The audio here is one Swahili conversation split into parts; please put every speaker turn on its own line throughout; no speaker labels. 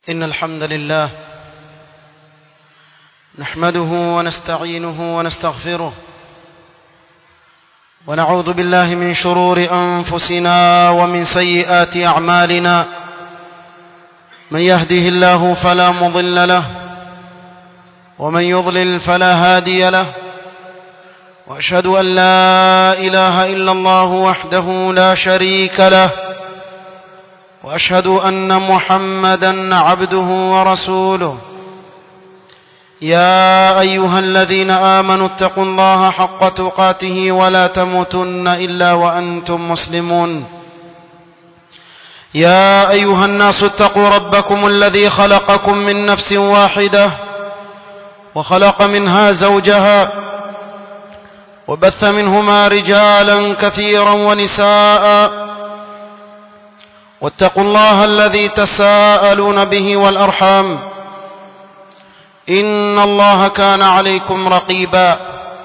إن الحمد لله نحمده ونستعينه ونستغفره ونعوذ بالله من شرور أنفسنا ومن سيئات أعمالنا من يهده الله فلا مضل له ومن يضلل فلا هادي له وأشهد أن لا إله إلا الله وحده لا شريك له وأشهد أن محمدا عبده ورسوله يا أيها الذين آمنوا اتقوا الله حق تقاته ولا تموتن إلا وأنتم مسلمون يا أيها الناس اتقوا ربكم الذي خلقكم من نفس واحدة وخلق منها زوجها وبث منهما رجالا كثيرا ونساء واتقوا الله الذي تساءلون به والأرحام إن الله كان عليكم رقيبا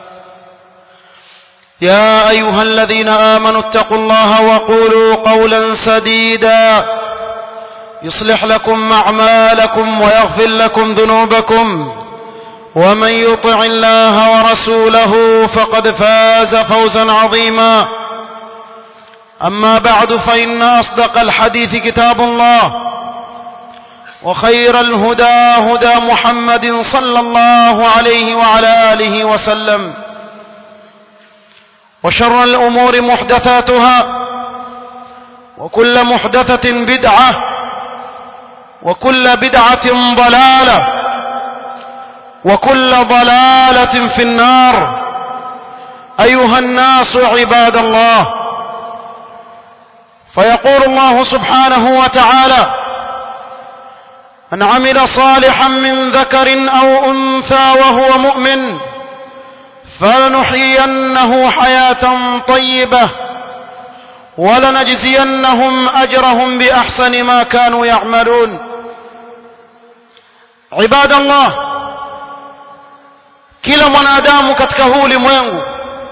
يا أيها الذين آمنوا اتقوا الله وقولوا قولا سديدا يصلح لكم أعمالكم ويغفر لكم ذنوبكم ومن يطع الله ورسوله فقد فاز فوزا عظيما أما بعد فإن أصدق الحديث كتاب الله وخير الهدى هدى محمد صلى الله عليه وعلى آله وسلم وشر الأمور محدثاتها وكل محدثة بدعة وكل بدعة ضلالة وكل ضلالة في النار أيها الناس عباد الله فيقول الله سبحانه وتعالى من عمل صالحا من ذكر أو أنثى وهو مؤمن فلنحيينه حياة طيبة ولنجزينهم أجرهم بأحسن ما كانوا يعملون عباد الله kila mwanadamu katika huu ulimwengu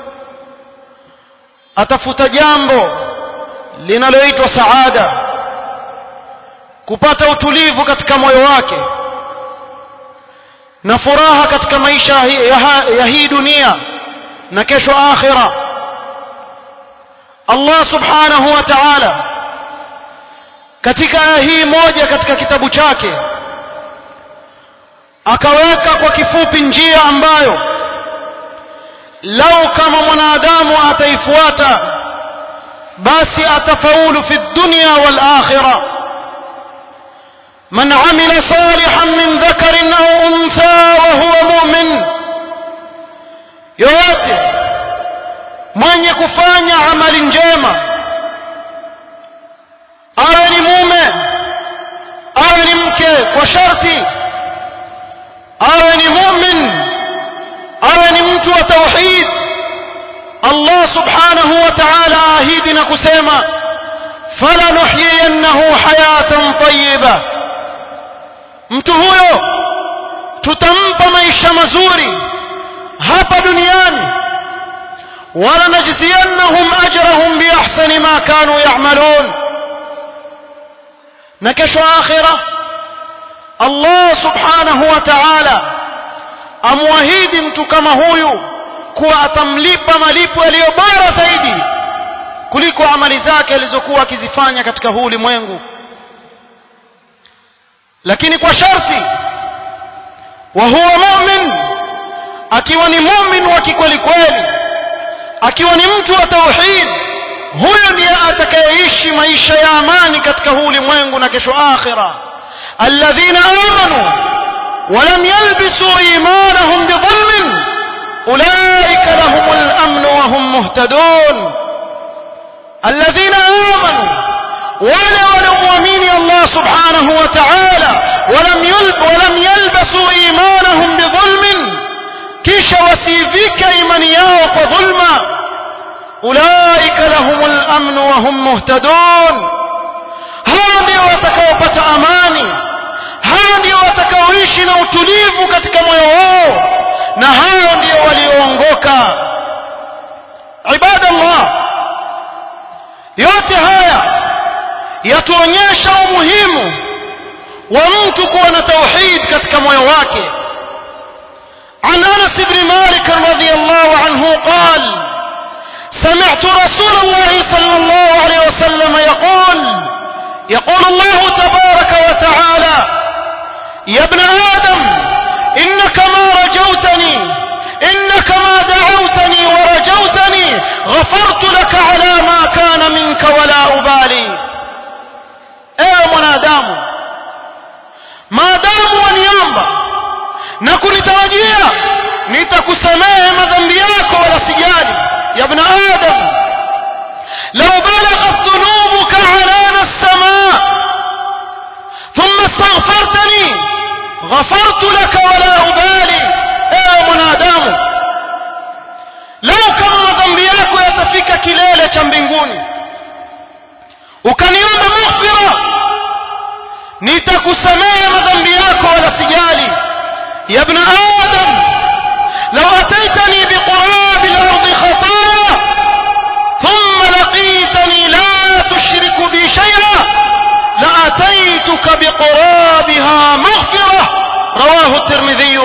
atafuta jambo linaloitwa saada kupata utulivu katika moyo wake na furaha katika maisha ya hii dunia na kesho akhira Allah subhanahu wa ta'ala katika aya hii moja katika kitabu chake akaweka kwa kifupi njia ambayo lau kama mwanadamu ataifuata basi atafaulu fi dunya wal akhirah من عمل صالحا من ذكر أو أنثى وهو مؤمن yoyote mwenye kufanya amali njema awe ni mume awe ni mke kwa sharti awe ni mumin awe ni mtu wa tauhid Allah subhanahu wa ta'ala ahidi na kusema falanuhyiyannahu hayatan tayyibah mtu huyo tutampa maisha mazuri hapa duniani wala najziyannahum ajrahum biahsani ma kanu ya'malun na kesho akhira Allah subhanahu wa ta'ala amwahidi mtu kama huyu kuwa atamlipa malipo yaliyo bora zaidi kuliko amali zake alizokuwa akizifanya katika huu ulimwengu lakini kwa sharti wa huwa mu'min akiwa ni mu'min wa kikweli kweli akiwa ni mtu wa tauhid huyo ndiye atakayeishi maisha ya amani katika huu ulimwengu na kesho akhira alladhina amanu ولم يلبسوا إيمانهم بظلم أولئك لهم الأمن وهم مهتدون الذين آمنوا wale wanaoamini Allah subhanahu wa ta'ala walam yulb walam yalbasu imanahum bidhulmin kisha wasivika imani yao kwa dhulma ulaika lahumul amn wa hum muhtadun hao ndio watakaopata amani hao ndio watakaoishi na utulivu katika moyo wao na hao ndio walioongoka ibadallah yote haya yatuonyesha umuhimu wa mtu kuwa na tauhid katika moyo wake عن انس بن مالك رضي الله عنه قال سمعت رسول الله صلى الله عليه وسلم يقول يقول الله تبارك وتعالى يا ابن ادم انك ما رجوتني انك ما دعوتني ورجوتني غفرت لك على ما كان منك ولا ابالي ايه mwanadamu maadamu waniomba na kunitarajia nitakusamehe madhambi yako wala sijali ya ibn adam law balaghat dhunubuka alana as-samaa thumma astaghfartani ghafartu laka wala ubali ewe mwanadamu lau kama madhambi yako yatafika kilele cha mbinguni ukaniomba maghfira nitakusamehe madhambi yako wala sijali يا ابن آدم لو أتيتني بقراب الأرض خطايا ثم لقيتني لا تشرك بي شيئا لأتيتك بقرابها مغفرة رواه الترمذي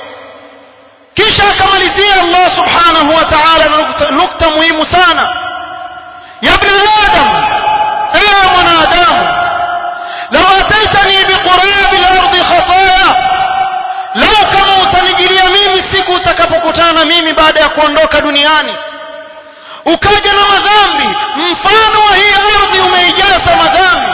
kisha akamalizia Allah subhanahu wa ta'ala na nukta muhimu sana ya ibn adam ewe mwanadamu law ataitani biqurabi al-ardi khataya lau kama utanijilia mimi siku utakapokutana na mimi baada ya kuondoka duniani ukaja na madhambi mfano wa hii ardhi umeijaza madhambi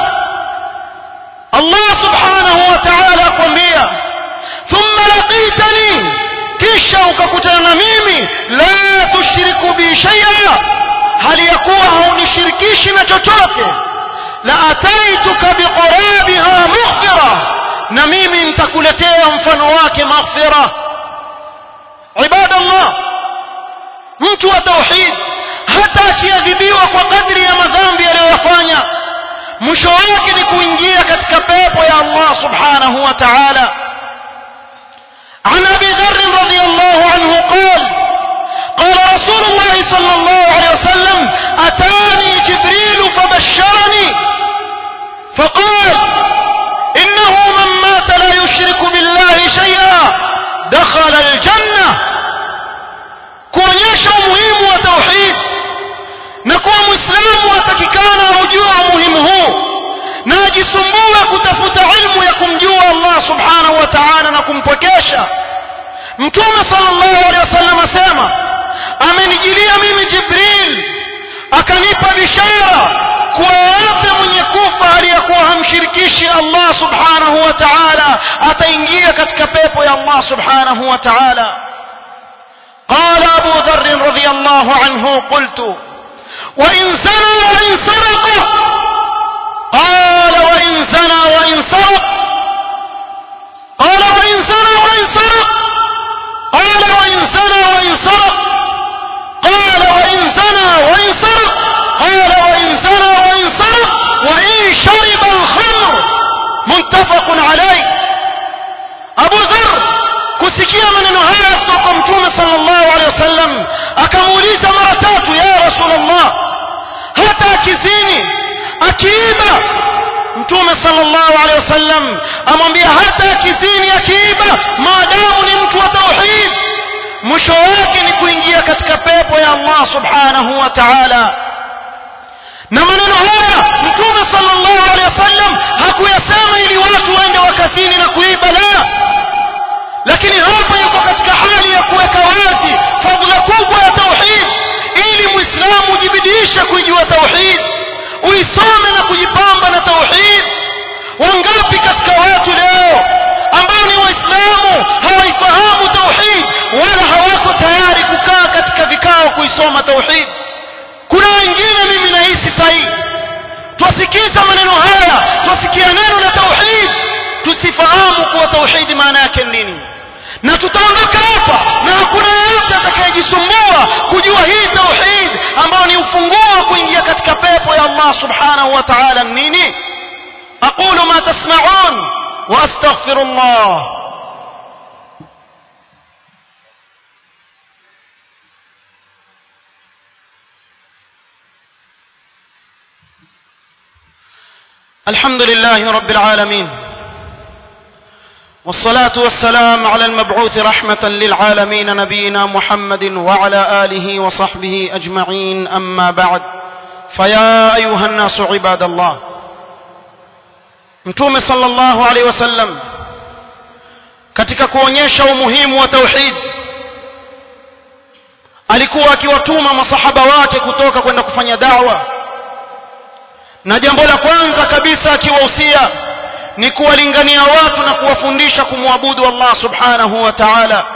Allah subhanahu wa ta'ala akwambia thumma laqitani kisha ukakutana na mimi la tushiriku bi shay'a hali ya kuwa haunishirikishi na chochote la ataituka biqurabiha maghfirah na mimi nitakuletea mfano wake maghfira ibadallah mtu wa tauhid hata akiadhibiwa kwa kadri ya madhambi aliyofanya mwisho wake ni kuingia katika pepo ya Allah subhanahu wa ta'ala عن ابي ذر رضي الله عنه قال قال رسول الله صلى الله عليه وسلم اتاني جبريل فبشرني فقال إنه من مات لا يشرك بالله شيئا دخل الجنة kuonyesha umuhimu wa tauhid na kuwa mwislamu atakikana aujue umuhimu huu na ajisumbue kutafuta ilmu ya kumjua allah subhanahu wa taala na kumpwekesha mtume sallallahu alaihi wasallam asema amenijilia mimi jibril akanipa bishara kuwa yoyote mwenye kufa aliyekuwa hamshirikishi Allah subhanahu wa ta'ala ataingia katika pepo ya Allah subhanahu wa ta'ala قال أبو ذر رضي الله عنه قلت وإن زنى وإن سرق قال وإن زنى وإن سرق قال وإن زنى وإن سرق قال وإن زنى وإن سرق قال وإن زنى وإن سرق قال وإن زنى وإن سرق وإن شرب الخمر متفق عليه أبو ذر kusikia maneno haya kutoka mtume sallallahu alaihi wasallam akamuuliza mara tatu ya rasulullah hata akizini akiiba mtume sallallahu alaihi wasallam amwambia hata akizini akiiba maadamu ni mtu wa tauhid mwisho wake ni kuingia katika pepo ya Allah subhanahu wa ta'ala na maneno haya mtume sallallahu alaihi wasallam hakuyasema ili watu waende wakazini na kuiba la lakini hapa yuko katika hali ya kuweka wazi fadhila kubwa ya tauhid ili muislamu ujibidishe kuijua tauhid uisome na kujipamba na tauhid wangapi katika watu leo ambao ni waislamu hawaifahamu tauhid wala hawako tayari kukaa katika vikao kuisoma tauhid kuna wengine mimi nahisi sahihi twasikiza maneno haya twasikia neno la tauhid tusifahamu kuwa tauhidi maana yake nini na tutaondoka hapa na hakuna yeyote atakayejisumbua kujua hii tauhid ambayo ni ufunguo wa kuingia katika pepo ya Allah subhanahu wa ta'ala nini aqulu ma tasma'un wa astaghfirullah الحمد لله رب العالمين والصلاة والسلام على المبعوث رحمة للعالمين نبينا محمد وعلى آله وصحبه أجمعين أما بعد فيا أيها الناس عباد الله mtume sallallahu alaihi wasallam katika kuonyesha umuhimu wa tauhid alikuwa akiwatuma masahaba wake kutoka kwenda kufanya da'wa na jambo la kwanza kabisa akiwahusia ni kuwalingania watu na kuwafundisha kumwabudu Allah subhanahu wa ta'ala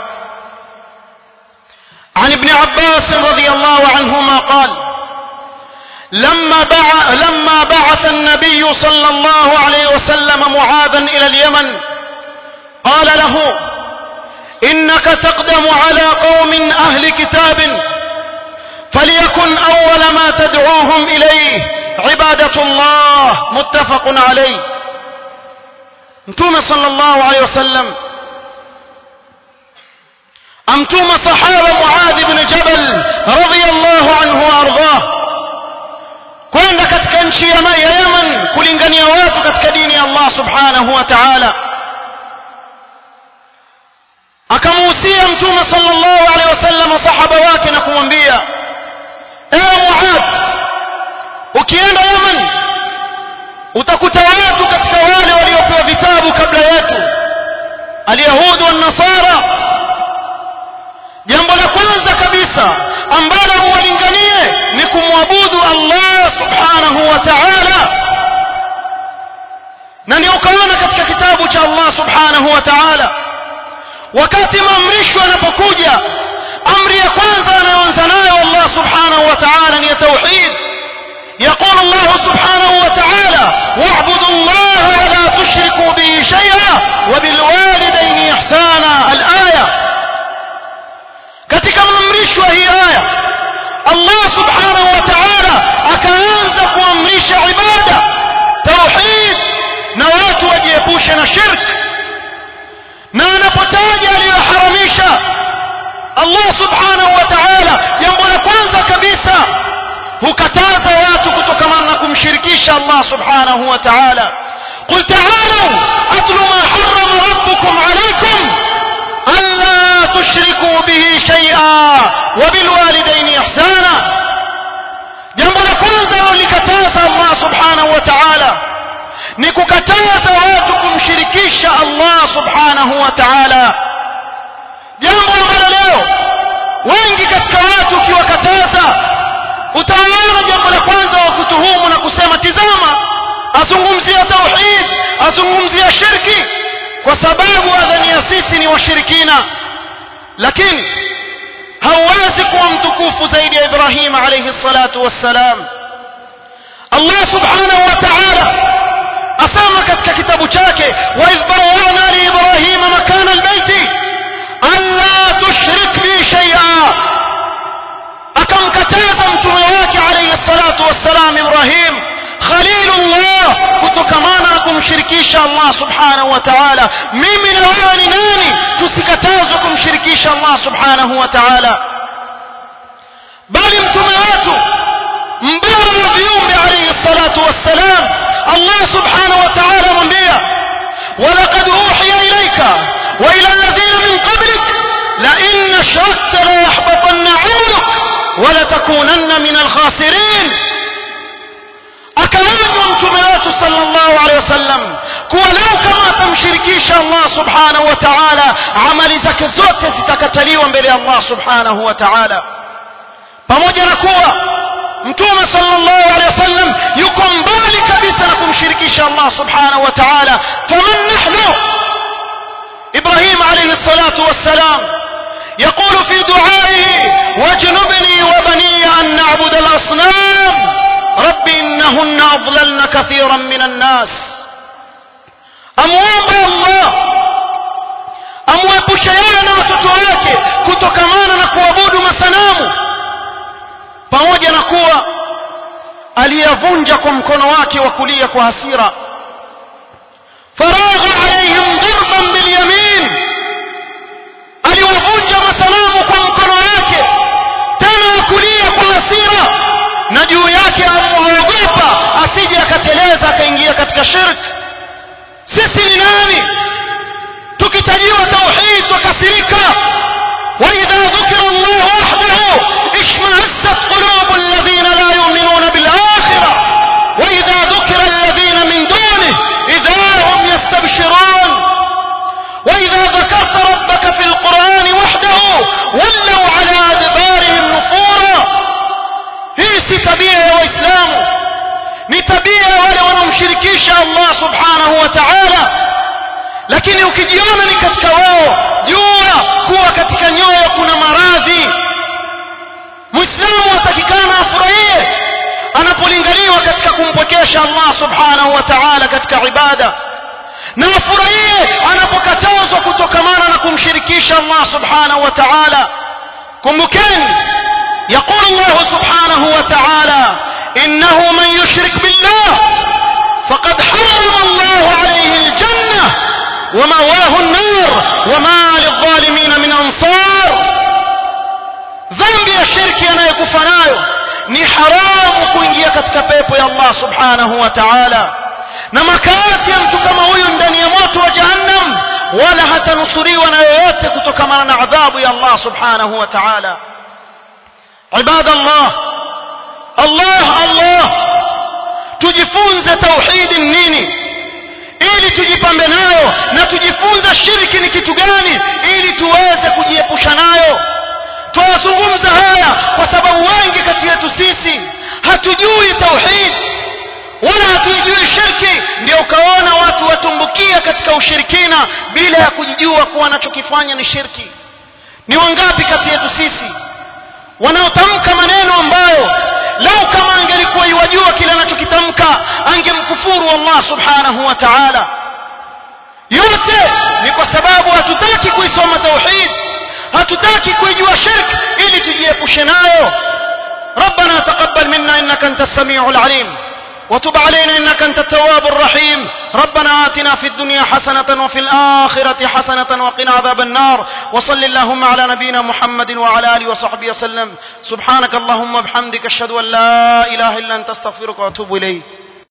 عن ابن عباس رضي الله عنهما قال لما بعث, لما بعث النبي صلى الله عليه وسلم معاذا إلى اليمن قال له إنك تقدم على قوم أهل كتاب فليكن أول ما تدعوهم إليه عبادة الله متفق عليه متوم صلى الله عليه وسلم أمتوم صحابة معاذ بن جبل رضي الله عنه وأرضاه kwenda katika nchi ya Yemen kulingania watu katika dini ya Allah subhanahu wa ta'ala akamuhusia mtume sallallahu alaihi wasallam sahaba wake na kumwambia ewe Muadh ukienda Yemen utakuta watu katika wale waliopewa vitabu kabla yetu alyahudi wa nasara jambo la kwanza kabisa ambalo huwalinganie ni kumwabudu Allah subhanahu wa ta'ala na ndio ukaona katika kitabu cha Allah subhanahu wa ta'ala wakati maamrisho yanapokuja amri ya kwanza anayoanza nayo Allah subhanahu wa ta'ala ni tauhid يقول الله سبحانه وتعالى واعبدوا الله ولا تشركوا به شيئا وبالوالدين إحسانا الآية katika maamrisho hii aya Allah subhanahu wa ta'ala akaanza kuamrisha ibada tauhid na watu wajiepushe na shirk na anapotaja aliyoharamisha Allah subhanahu wa ta'ala jambo la kwanza kabisa hukataza watu kutokamana na kumshirikisha Allah subhanahu wa ta'ala قل تعالوا أتل ما حرم ربكم عليكم ألا تشركوا به شيئا وبالوالدين إحسانا jambo la kwanza likataza Allah subhanahu wa ta'ala ni kukataza watu kumshirikisha Allah subhanahu wa ta'ala jambo ambalo leo wengi katika watu ukiwakataza utaona jambo la kwanza wa kutuhumu na kusema tizama azungumzia tauhid azungumzia shirki kwa sababu adhania sisi ni washirikina lakini hauwezi kuwa mtukufu zaidi ya Ibrahim alayhi salatu wassalam Allah subhanahu wa ta'ala asema katika kitabu chake wa idh bawwa'na li Ibrahim makana albayti alla tushrik bi shay'a akamkataza mtume wake alayhi salatu wassalam Ibrahim khalilullah kutokamana na kumshirikisha Allah subhanahu wa ta'ala mimi na wewe ni nani tusikatazwe kumshirikisha Allah subhanahu wa ta'ala bali mtume wetu mbora wa viumbe alayhi salatu wassalam Allah subhanahu wa ta'ala mwambia ولقد أوحي إليك وإلى الذين من قبلك لئن أشركت ليحبطن عملك ولتكونن من الخاسرين akaambiwa mtume wetu sallallahu alaihi wasallam kuwa leo kama atamshirikisha Allah subhanahu wa ta'ala amali zake zote zitakataliwa mbele ya Allah subhanahu wa ta'ala pamoja na kuwa mtume sallallahu alaihi wasallam yuko mbali kabisa na kumshirikisha Allah subhanahu wa ta'ala faman nahnu Ibrahim alayhi salatu wassalam يقول في دعائه واجنبني وبني أن نعبد الأصنام رب إنهن أضللن كثيرا من الناس أموomba Allah amwepushe yeye na watoto wake kutokamana na kuabudu masanamu pamoja na kuwa aliyavunja kwa mkono wake wa kulia kwa hasira faragha alaihim darban bilyamin aliwavunja masanamu kwa mkono wake tena wa kulia kwa hasira na juu yake amuogopa asije akateleza akaingia katika shirk sisi ni nani tabia ya waislamu ni tabia ya wale wanaomshirikisha Allah subhanahu wa ta'ala lakini ukijiona ni katika wao jua kuwa katika nyoyo kuna maradhi muislamu atakikana afurahie anapolingaliwa katika kumpwekesha Allah subhanahu wa ta'ala katika ibada na afurahie anapokatazwa kutokamana na kumshirikisha Allah subhanahu wa ta'ala kumbukeni يقول الله سبحانه وتعالى إنه من يشرك بالله فقد حرم الله عليه الجنة ومواه النار وما للظالمين من أنصار ذنب الشرك أنا يكفنايو ni haramu kuingia katika pepo ya Allah subhanahu wa ta'ala na makazi ya mtu kama huyu ndani ya moto wa jahannam wala hatanusuriwa na yoyote kutokamana na adhabu ya Allah subhanahu wa ta'ala عباد الله الله الله tujifunze tauhidi nini ili tujipambe nayo na tujifunze shirki ni kitu gani ili tuweze kujiepusha nayo tunazungumza haya kwa sababu wengi kati yetu sisi hatujui tauhid wala hatuijui shirki ndio ukaona watu watumbukia katika ushirikina bila ya kujijua kuwa anachokifanya ni shirki ni wangapi kati yetu sisi wanaotamka maneno ambayo lau kama angelikuwa iwajua kile anachokitamka angemkufuru Allah subhanahu wa ta'ala yote ni kwa sababu hatutaki kuisoma tauhid hatutaki kuijua shirk ili tujiepushe nayo ربنا تقبل منا انك انت السميع العليم وتب علينا انك انت التواب الرحيم ربنا آتنا في الدنيا حسنة وفي الآخرة حسنة وقنا عذاب النار وصل اللهم على نبينا محمد وعلى آله وصحبه وسلم سبحانك اللهم وبحمدك اشهد ان لا اله الا انت استغفرك واتوب اليك